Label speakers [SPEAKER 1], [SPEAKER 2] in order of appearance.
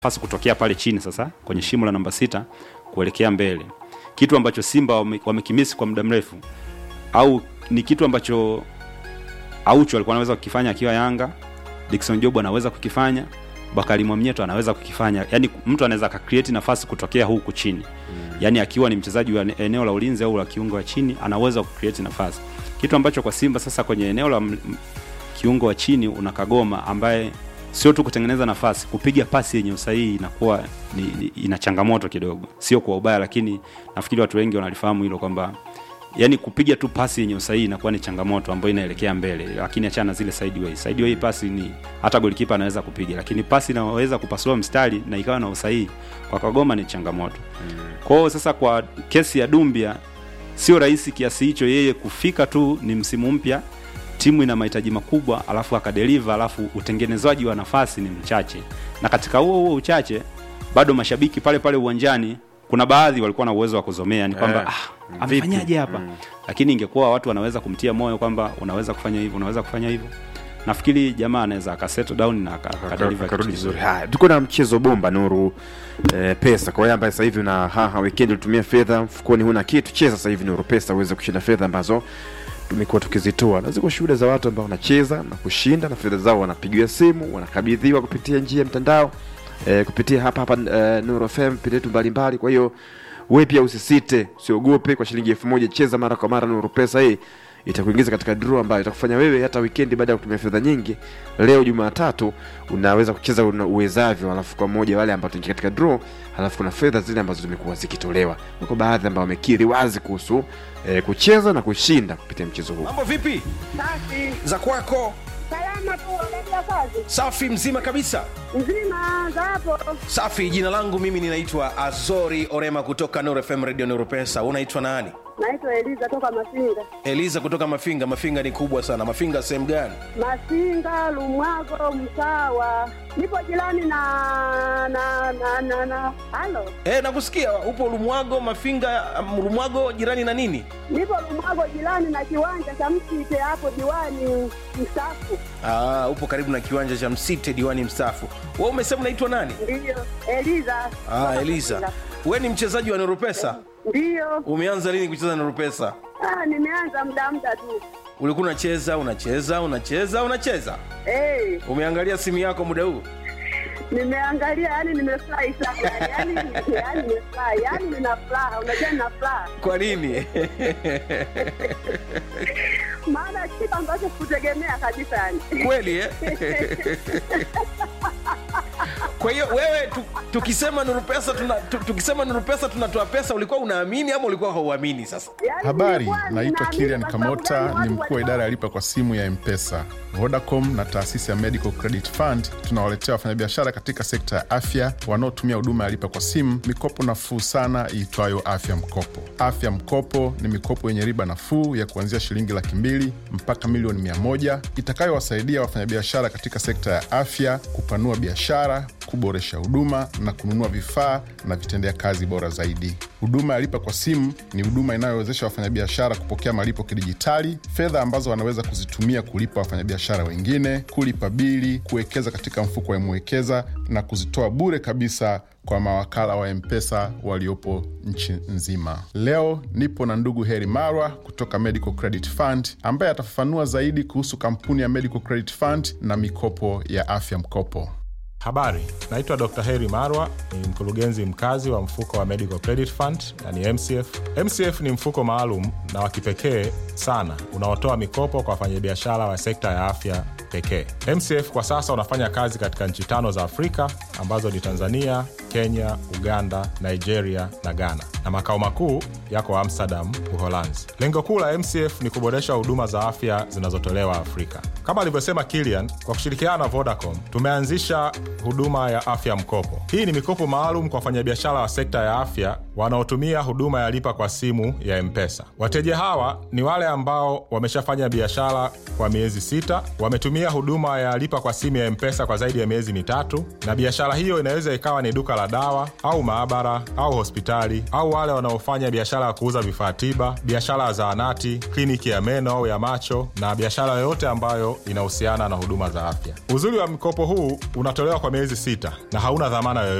[SPEAKER 1] pasi kutokea pale chini sasa kwenye shimo la namba sita kuelekea mbele, kitu ambacho Simba wame- wamekimisi kwa muda mrefu, au ni kitu ambacho Aucho alikuwa anaweza kukifanya akiwa Yanga, Dickson Job anaweza kukifanya, Bakari Mwamnyeto anaweza kukifanya. Yani mtu anaweza akacreate nafasi kutokea huku chini yani akiwa ni mchezaji wa eneo la ulinzi au la kiungo wa chini anaweza kucreate nafasi, kitu ambacho kwa Simba sasa kwenye eneo la m- m- kiungo wa chini una Kagoma ambaye sio tu kutengeneza nafasi, kupiga pasi yenye usahihi inakuwa ni, ni, ina changamoto kidogo, sio kwa ubaya, lakini nafikiri watu wengi wanalifahamu hilo kwamba yani kupiga tu pasi yenye usahihi inakuwa ni changamoto ambayo inaelekea mbele, lakini achana na zile sideway. Sideway pasi ni hata golikipa anaweza kupiga, lakini pasi inaweza kupasua mstari na ikawa na usahihi kwa Kagoma ni changamoto. Kwa hiyo sasa, kwa kesi ya Dumbia sio rahisi kiasi hicho yeye kufika tu, ni msimu mpya, timu ina mahitaji makubwa, alafu akadeliver, alafu utengenezaji wa nafasi ni mchache, na katika huo huo uchache bado mashabiki pale pale uwanjani kuna baadhi walikuwa na uwezo wa kuzomea ni kwamba
[SPEAKER 2] Eh,
[SPEAKER 1] ah, amefanyaje hapa lakini ingekuwa watu wanaweza kumtia moyo kwamba unaweza kufanya hivyo unaweza kufanya hivyo nafikiri jamaa anaweza akasettle down na aka- akadeliver
[SPEAKER 2] akarudi
[SPEAKER 1] kitu
[SPEAKER 2] vizuri.
[SPEAKER 1] kizuri.
[SPEAKER 2] Haya, tuko na mchezo bomba Nuru eh, pesa kwa wewe ambaye sasa hivi una haha weekend ulitumia fedha mfukoni, huna kitu, cheza sasa hivi Nuru pesa uweze kushinda fedha ambazo tumekuwa tukizitoa, na ziko shuhuda za watu ambao wanacheza na kushinda na fedha zao wanapigiwa simu, wanakabidhiwa kupitia njia ya mtandao eh, kupitia hapa hapa eh, Nuru FM pindi yetu mbalimbali. Kwa hiyo wewe pia usisite, usiogope. Kwa shilingi elfu moja cheza mara kwa mara Nuru pesa hii itakuingiza katika draw ambayo itakufanya wewe hata weekend baada ya kutumia fedha nyingi leo Jumatatu unaweza kucheza una uwezavyo, alafu kwa moja wale ambao tuingia katika draw, alafu kuna fedha zile ambazo zimekuwa zikitolewa. Wako baadhi ambao wamekiri wazi kuhusu eh, kucheza na kushinda kupitia mchezo huu.
[SPEAKER 3] Mambo vipi
[SPEAKER 4] Safi.
[SPEAKER 3] za kwako?
[SPEAKER 4] Salama tu, unaendelea kazi?
[SPEAKER 3] Safi, mzima kabisa.
[SPEAKER 4] Nzima za hapo.
[SPEAKER 3] Safi, jina langu mimi ninaitwa Azori Orema kutoka Nuru FM Radio Nuru Pesa. Unaitwa nani?
[SPEAKER 4] Naitwa Eliza toka Masinga.
[SPEAKER 3] Eliza kutoka Mafinga. Mafinga ni kubwa sana. Mafinga sehemu gani?
[SPEAKER 4] Masinga, Lumwago, Msawa. Nipo jirani na na na na na. Halo.
[SPEAKER 3] E, nakusikia upo Lumwago. Mafinga, um, Lumwago jirani na nini?
[SPEAKER 4] Nipo Lumwago jirani na kiwanja cha Msite hapo diwani mstaafu.
[SPEAKER 3] Aa, upo karibu na kiwanja cha Msite, diwani mstaafu. Wewe umesema unaitwa nani?
[SPEAKER 4] Ndiyo. Eliza.
[SPEAKER 3] Ah,
[SPEAKER 4] Toka
[SPEAKER 3] Eliza.
[SPEAKER 4] Masinga.
[SPEAKER 3] We ni mchezaji wa Nuru Pesa?
[SPEAKER 4] Ndiyo.
[SPEAKER 3] Umeanza lini kucheza Nuru Pesa?
[SPEAKER 4] Ah, nimeanza muda muda tu.
[SPEAKER 3] Ulikuwa unacheza unacheza unacheza unacheza,
[SPEAKER 4] Hey,
[SPEAKER 3] umeangalia simu yako muda huu?
[SPEAKER 4] nimeangalia yani nimefurahi sana yani, yani nimefurahi yani nina furaha unajua nina furaha
[SPEAKER 3] Kwa nini?
[SPEAKER 4] maana kitu ambacho kutegemea kabisa yani
[SPEAKER 3] kweli eh? Kwa hiyo wewe tu, tukisema Nuru Pesa tuna, tu, tukisema Nuru Pesa tunatoa pesa, ulikuwa unaamini ama ulikuwa hauamini? Sasa
[SPEAKER 4] Yani
[SPEAKER 5] Habari,
[SPEAKER 4] nilikuwa
[SPEAKER 5] naitwa
[SPEAKER 4] ninaamini
[SPEAKER 5] Kilian
[SPEAKER 4] kwa sababu
[SPEAKER 5] Kamota,
[SPEAKER 4] gani
[SPEAKER 5] ni
[SPEAKER 4] watu
[SPEAKER 5] mkuu wa
[SPEAKER 4] walikuwa-
[SPEAKER 5] idara ya lipa kwa simu ya Mpesa. Vodacom na taasisi ya Medical Credit Fund tunawaletea wafanyabiashara katika sekta ya afya wanaotumia huduma ya lipa kwa simu mikopo nafuu sana iitwayo Afya Mkopo. Afya Mkopo ni mikopo yenye riba nafuu ya kuanzia shilingi laki mbili mpaka milioni mia moja itakayowasaidia wafanyabiashara katika sekta ya afya kupanua biashara, kuboresha huduma na kununua vifaa na vitendea kazi bora zaidi. Huduma ya lipa kwa simu ni huduma inayowezesha wafanyabiashara kupokea malipo kidijitali, fedha ambazo wanaweza kuzitumia kulipa wafanyabiashara wengine, kulipa bili, kuwekeza katika mfuko wa Mwekeza na kuzitoa bure kabisa kwa mawakala wa Mpesa waliopo nchi nzima. Leo nipo na ndugu Heri Marwa kutoka Medical Credit Fund ambaye atafafanua zaidi kuhusu kampuni ya Medical Credit Fund na mikopo ya afya mkopo.
[SPEAKER 6] Habari, naitwa Dr. Heri Marwa, ni mkurugenzi mkazi wa mfuko wa Medical Credit Fund na ni MCF. MCF ni mfuko maalum na wa kipekee sana unaotoa mikopo kwa wafanyabiashara wa sekta ya afya pekee. MCF kwa sasa unafanya kazi katika nchi tano za Afrika ambazo ni Tanzania, Kenya, Uganda, Nigeria na Ghana, na makao makuu yako Amsterdam, Uholanzi. Lengo kuu la MCF ni kuboresha huduma za afya zinazotolewa Afrika. Kama alivyosema Kilian, kwa kushirikiana na Vodacom tumeanzisha huduma ya afya mkopo. Hii ni mikopo maalum kwa wafanyabiashara wa sekta ya afya wanaotumia huduma ya lipa kwa simu ya Mpesa. Wateja hawa ni wale ambao wameshafanya biashara kwa miezi sita, wametumia huduma ya lipa kwa simu ya Mpesa kwa zaidi ya miezi mitatu, na biashara hiyo inaweza ikawa ni duka la dawa au maabara au hospitali, au wale wanaofanya biashara ya kuuza vifaa tiba, biashara ya zahanati, kliniki ya meno au ya macho, na biashara yoyote ambayo inahusiana na huduma za afya. Uzuri wa mkopo huu unatolewa kwa miezi sita na hauna dhamana yoyote.